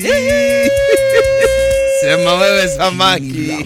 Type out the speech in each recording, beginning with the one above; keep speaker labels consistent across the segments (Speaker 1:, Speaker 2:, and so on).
Speaker 1: Sema wewe samaki.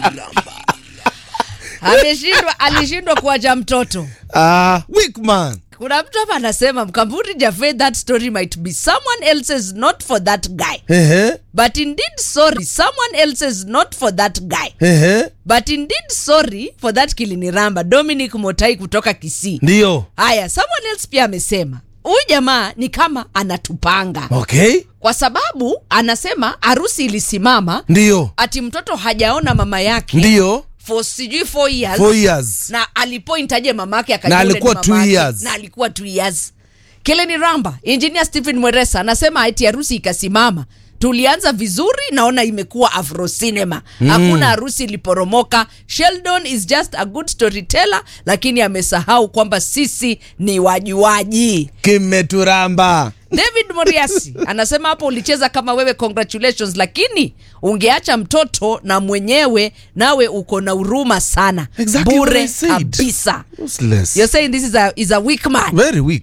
Speaker 2: ameshindwa alishindwa kuacha mtoto
Speaker 1: Ah, weak man.
Speaker 2: kuna mtu hapa anasema mkamburi jafe that story might be someone else's not for that guy
Speaker 1: Ehe.
Speaker 2: but indeed sorry someone else's not for that guy
Speaker 1: Ehe.
Speaker 2: but indeed sorry for that kiliniramba dominic motai kutoka kisii
Speaker 1: Ndio.
Speaker 2: haya someone else pia amesema huyu jamaa ni kama anatupanga
Speaker 1: Okay.
Speaker 2: kwa sababu anasema harusi ilisimama
Speaker 1: Ndio.
Speaker 2: ati mtoto hajaona mama yake
Speaker 1: Ndio.
Speaker 2: for sijui four years
Speaker 1: Four years.
Speaker 2: na alipoint aje mamake akajua
Speaker 1: Na
Speaker 2: yule
Speaker 1: alikuwa
Speaker 2: ni
Speaker 1: two
Speaker 2: mamake.
Speaker 1: years.
Speaker 2: na alikuwa two years kile ni ramba engineer stephen mweresa anasema ati harusi ikasimama tulianza vizuri naona imekuwa afro cinema hakuna harusi iliporomoka sheldon is just a good storyteller lakini amesahau kwamba sisi ni wajuaji
Speaker 1: Kimeturamba.
Speaker 2: david moriasi anasema hapo ulicheza kama wewe congratulations lakini ungeacha mtoto na mwenyewe nawe uko na huruma sana
Speaker 1: Exactly what I
Speaker 2: bure
Speaker 1: said.
Speaker 2: kabisa
Speaker 1: Useless.
Speaker 2: you're saying this is a, is a weak man
Speaker 1: Very weak.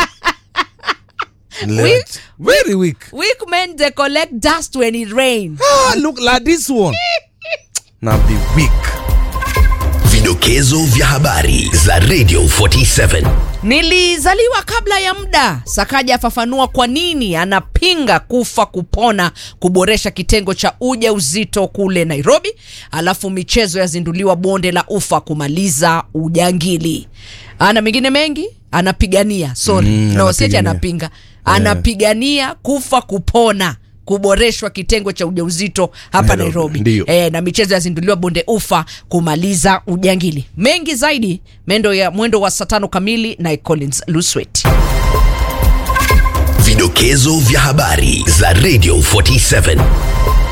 Speaker 2: Weak?
Speaker 1: Very weak.
Speaker 2: weak men they collect dust when it rain
Speaker 1: Ah, look like this one. Now be weak.
Speaker 3: Vidokezo vya habari za Radio 47.
Speaker 2: nilizaliwa kabla ya muda sakaja afafanua kwa nini anapinga kufa kupona kuboresha kitengo cha uja uzito kule nairobi alafu michezo yazinduliwa bonde la ufa kumaliza ujangili ana mengine mengi anapigania sorry
Speaker 1: Mm,
Speaker 2: no sieti
Speaker 1: anapigania.
Speaker 2: anapinga anapigania kufa kupona kuboreshwa kitengo cha ujauzito hapa
Speaker 1: Nairobi,
Speaker 2: nairobi
Speaker 1: ndio.
Speaker 2: e, na michezo yazinduliwa bonde ufa kumaliza ujangili mengi zaidi mendo ya mwendo wa saa tano kamili na collins luswet
Speaker 3: Vidokezo vya habari za Radio 47.